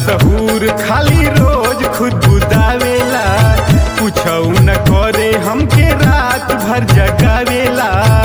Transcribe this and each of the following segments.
सहूर खाली रोज खुद बुदावेला कुछौ न करे हमके रात भर जगावेला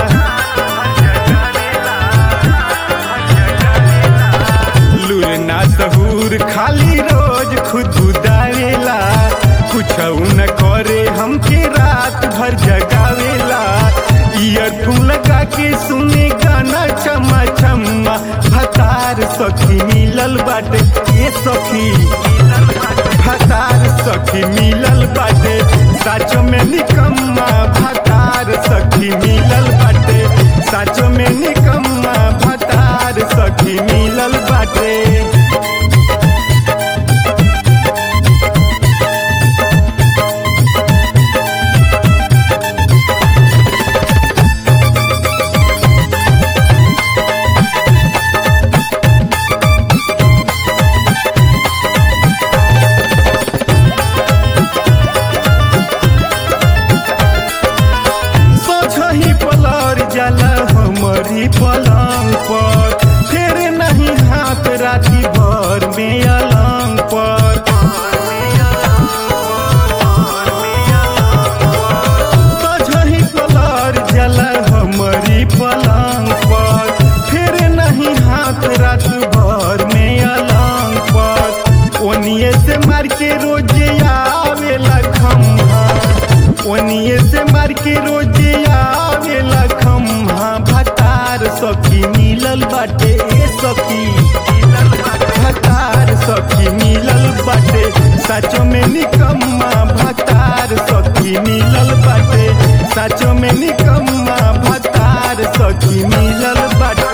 लूर ना सहूर खाली रोज खुद बुदावेला कुछौ न करे हमके रात भर जगावेला ईयरफोन लगा के सुने गाना चमा चमा भतार सखी मिलल बाटे ये सखी भतार सखी मिलल बाटे साचो में निकम्मा भतार सखी मिलल बाटे साचो में निकम्मा भतार सखी मिलल बाटे सोझही पलर जाला हमारी पलंग पर फिर नहीं हाथ राती भर में अलंग पर सोझही पलर जाला हमारी पलंग पर फिर नहीं हाथ रात भर में अलंग पर ओनिए से मार के रोजे आवेला खम्हा ओनिए से मार के रोजे आवेला खम्हा भतार सखी मिलल बाटे ए सखी भतार सखी मिलल बाटे साचो में निकम्मा भतार सखी मिलल बाटे साचो में निकम्मा भतार सखी मिलल बाटे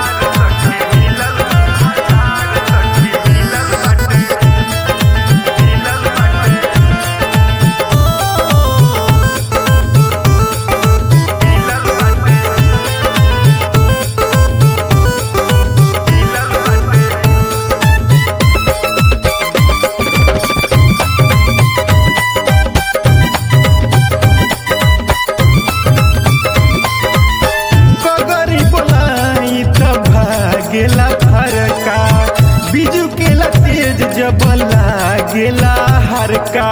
कगरी बोलाई त भागेला फरका बिजू केला तेज जब लागेला हरका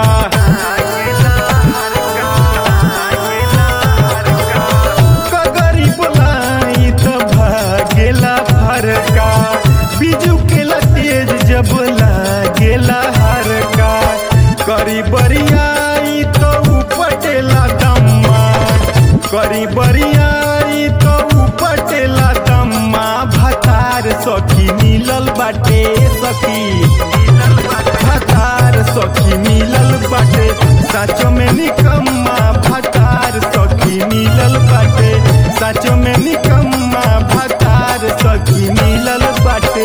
कगरी बोलाई त भागेला फरका बिजू केला तेज जब लागेला हरका करी बरियाई तो उपटेला दम्मा करी बरियाई तो उपटेला दम्मा भतार सखी मिलल बाटे सखी भतार सखी मिलल बाटे साचो में निकम्मा भतार सखी मिलल बाटे साचो में निकम्मा भतार सखी मिलल बाटे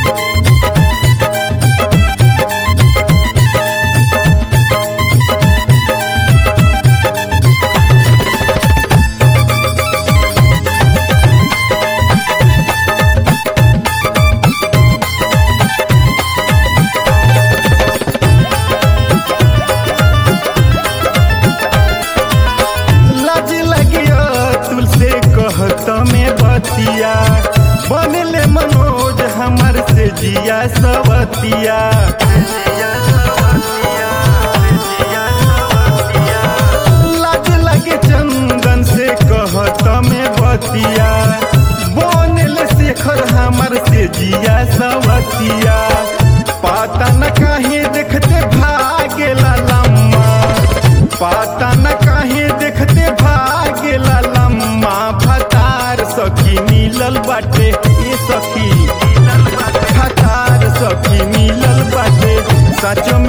लाज लगियो तुलसे कहत में बतिया बनले मनोज हमर से जिया सवतिया लाज लगे चंदन से कहत में बतिया बनले शेखर हमर से जिया सवतिया पता न काहे देखते भागेला लम्मा पता न काहे देखते भागेला लम्मा भतार सखी मिलल बाटे ये सखी भतार सखी मिलल बाटे सच